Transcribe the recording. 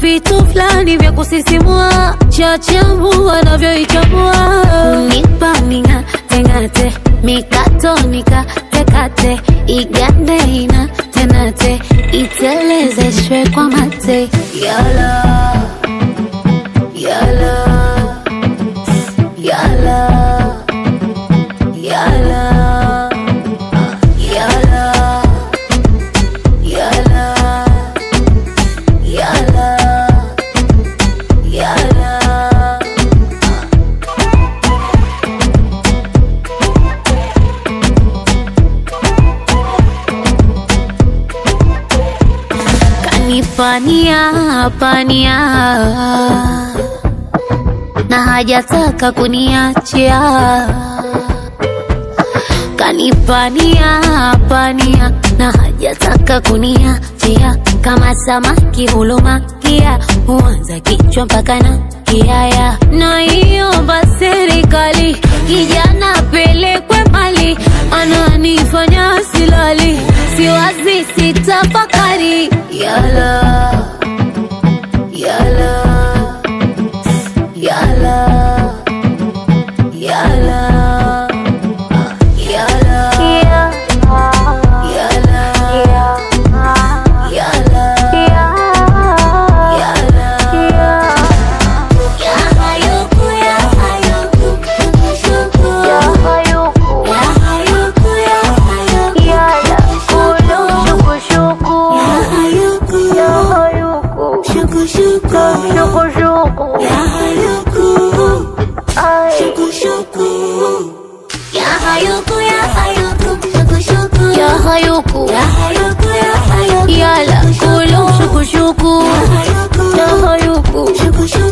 vitu fulani vya kusisimua, chachambua anavyoichambua, unipa ming'ateng'ate, mikato nikatekate, igande ina tenate, itelezeshwe kwa mate, yala yala yala yala yala yala yala yala kanipania pania na hajataka kuniachia kanipania pania na hajataka kuniachia kama samaki hulumakia huanza kichwa mpaka na kiaya naiomba serikali kijana pelekwe mali ananifanya silali siwazi sitafakari yala yala yala yala yala yala yala Yahayuku Yala Kulu Shuku Shuku Yahayuku